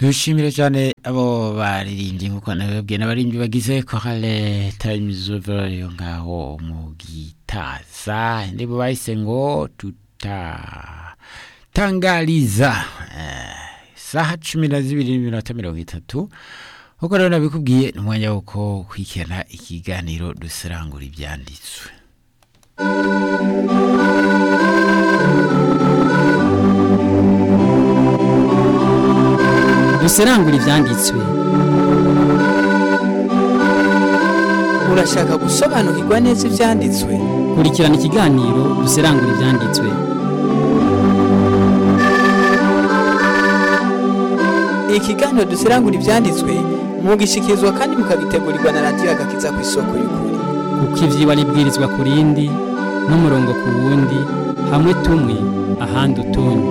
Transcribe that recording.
dushimire cyane abo baririmbyi nk'uko nabibabwiye n'abaririmbyi bagize korale tarayimizove yo ngaho mu gitaza ndibo bahise ngo tutatangariza saha cumi na zibiri n'iminota mirongo itatu nk'uko rero nabikubwiye ni umwanya w'uko kwikirana ikiganiro dusirangura ibyanditswe duserangura ibyanditswe urashaka gusobanukirwa neza ibyanditswe kurikirana ikiganiro duserangura ibyanditswe ikiganiro duserangura ibyanditswe mugishyikirizwa kandi mukabitegurirwa na radiyo agakiza ku isoko y'ukuri kuko iby'iba ribwirizwa ku rindi n'umurongo ku wundi hamwe tumwe ahandi utundi